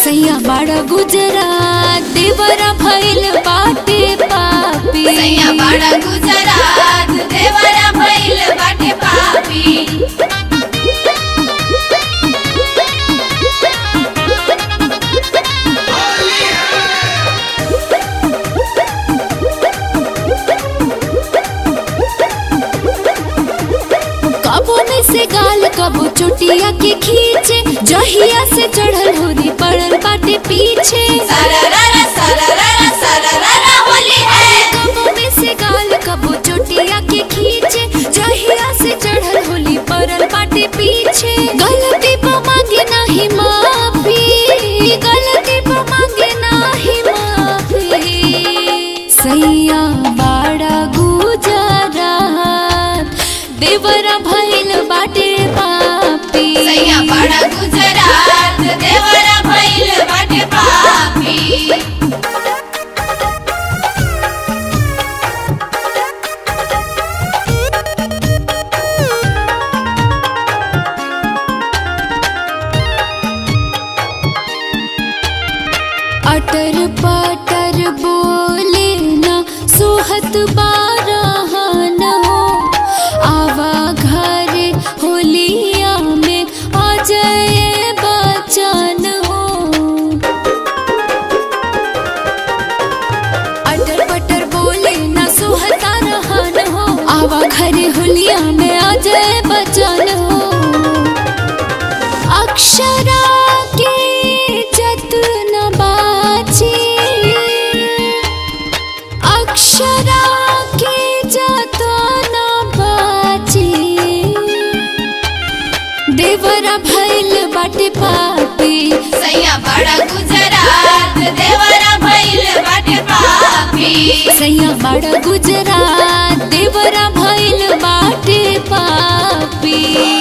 सैया बड़ा गुजरात देवरा भइल बाटे पापी सैया बड़ा गुजरात देवरा भइल बाटे पापी कबो में से गाल कबो चोटिया के खींचे जहिया से चढ़ल होरी पड़ल बाटे पीछे सरररा सरररा सरररा होली है कबो में से गाल कबो चोटिया के खींचे जहिया से चढ़ल होली पड़ल बाटे पीछे गलती पर मांगे नाही माफी गलती पर मांगे नाही माफी सैया बाड़ा गुजरात देवरा भइल बाटे पापी सैया बड़ा गुजरात देवरा भइल बाटे पापी अटर पटर बोले ना सोहत बारहन हो आवा घर होलिया में अजय बचन हो अटर पटर बोले ना सोहता रहन हो आवा घर होलिया में अजय बचन हो अक्षरा के जतन बाची अक्षरा के जतन बाची देवरा भइल बाटे पापी सैया बड़ा गुजरात देवरा भइल बाटे पापी सैया बड़ा गुजरात देवरा भइल बाटे पापी